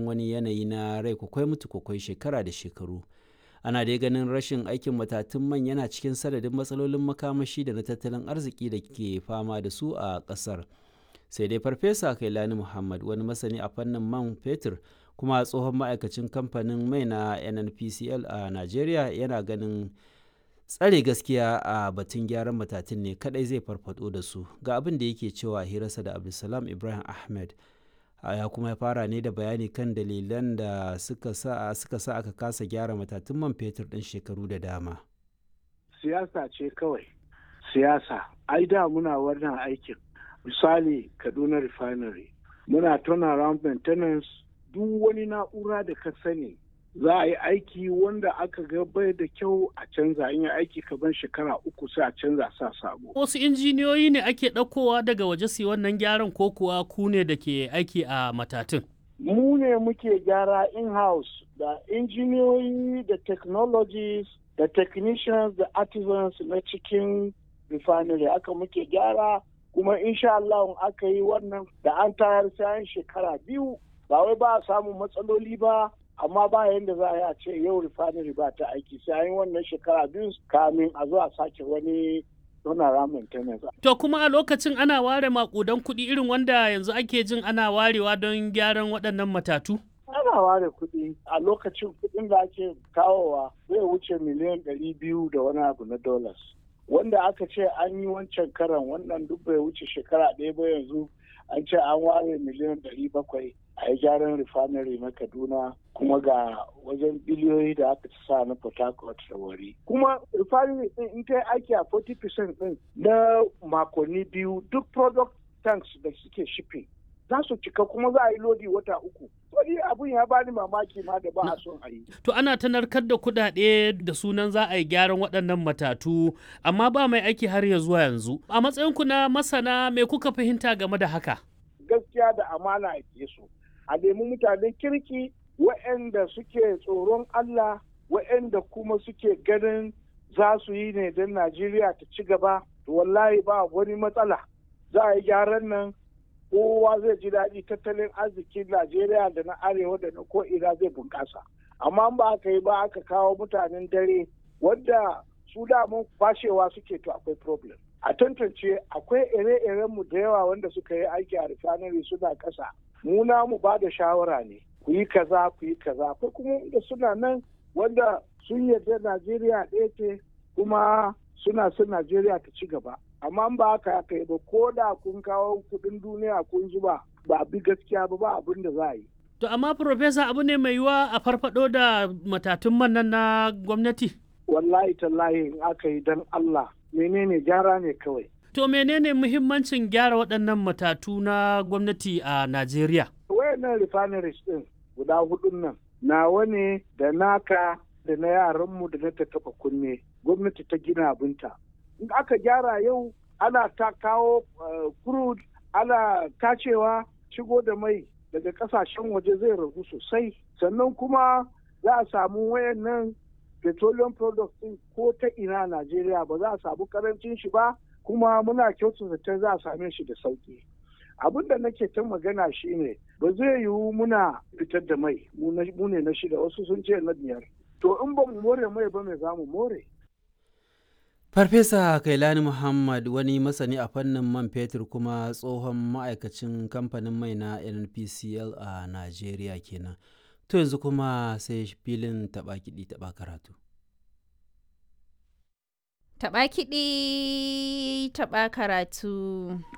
cikin wani yanayi na rai kwakwai mutu kwakwai shekara da shekaru ana dai ganin rashin aikin matatun man yana cikin sanadin matsalolin makamashi da na tattalin arziki da ke fama da su a ƙasar sai dai farfesa kailani muhammad wani masani a fannin man fetur kuma tsohon ma'aikacin kamfanin mai na nnpcl a najeriya yana ganin tsare gaskiya a batun gyaran matatun ne kadai zai farfado da su ga abin da yake cewa hirarsa da abdulsalam ibrahim ahmed ya kuma ya fara ne da bayani kan dalilan da suka sa suka sa aka kasa gyara matatun man fetur din shekaru da dama siyasa ce kawai siyasa ai da muna wannan aikin misali kaduna refinery muna turnaround maintenance duk wani na'ura da ka sani za a yi aiki wanda aka ga bai da kyau a canza in yi aiki kaban shekara uku sai a canza sa sabo. Wasu injiniyoyi ne ake ɗaukowa daga waje su wannan gyaran ko kuwa ku ne da ke aiki a matatun? Mu ne muke gyara in-house da injiniyoyi da technologies da technicians da artisans na cikin refinery aka muke gyara kuma insha Allah aka yi wannan da an tayar sayan shekara biyu ba wai ba a samun matsaloli ba amma ba yadda za a yi a ce yau refinery ba ta aiki sai an yi wannan shekara biyu kamin a zo a sake wani donara maintenance. To kuma a lokacin ana ware makudan kuɗi irin wanda yanzu ake jin ana warewa don gyaran waɗannan matatu? Ana ware kuɗi a lokacin kuɗin da ake kawowa zai wuce miliyan ɗari biyu da wani abu na dollars. Wanda aka ce an yi wancan karan wannan duk bai wuce shekara ɗaya ba yanzu an ce an ware miliyan ɗari bakwai a yi gyaran refinery na kaduna kuma ga wajen biliyoyi da aka ci sa na port harcourt da wari kuma refinery din in ta aiki a 40% din na makonni biyu duk product tanks da suke shipping za su cika kuma za a yi lodi wata uku wani abun ya bani mamaki ma da ba a son a yi to ana ta narkar da kuɗaɗe da sunan za a yi gyaran waɗannan matatu amma ba mai aiki har ya zuwa yanzu a matsayinku na masana me kuka fahimta game da haka gaskiya da amana a su a nemi mutanen kirki waɗanda suke tsoron Allah waɗanda kuma suke ganin za su yi ne don Najeriya ta ci gaba wallahi ba wani matsala za a yi gyaran nan kowa zai ji daɗi tattalin arzikin Najeriya da na arewa da na ko'ina zai bunƙasa amma ba aka yi ba aka kawo mutanen dare wanda su damun fashewa suke to akwai problem a tantance akwai ire-irenmu da yawa wanda suka yi aiki a refinery suna ƙasa mu mu ba da shawara ne ku yi kaza ku yi kaza akwai kuma da suna nan wanda sun yarda Najeriya ɗaya ce kuma suna son Najeriya ta ci gaba amma ba haka aka yi ba ko da kun kawo kuɗin duniya kun zuba ba bi gaskiya ba ba abin da za a yi. To amma Profesa abu ne mai yiwa a farfado da matatun man nan na gwamnati? Wallahi tallahi in aka yi don Allah menene gyara ne kawai. To menene muhimmancin gyara waɗannan matatu na gwamnati a Najeriya? Wayannan refineries ɗin guda hudun nan nawa ne da naka da na yaranmu da na ta taɓa kunne gwamnati ta gina abinta. In aka gyara yau ana ta kawo crude ana tacewa shigo da mai daga kasashen waje zai ragu sosai sannan kuma za a samu wayannan petroleum products ɗin ko ta ina Najeriya ba za a samu karancin shi ba kuma muna kyautata zaton za a same shi da sauki abin da nake ta magana shine ba zai yiwu muna fitar da mai mu ne na shida wasu sun ce na biyar to in ba mu more mai ba mai za mu more farfesa kailani muhammad wani masani a fannin man fetur kuma tsohon ma'aikacin kamfanin mai na nnpcl a najeriya kenan to yanzu kuma sai filin taɓa kiɗi taɓa karatu Taɓa kiɗi, taɓa karatu.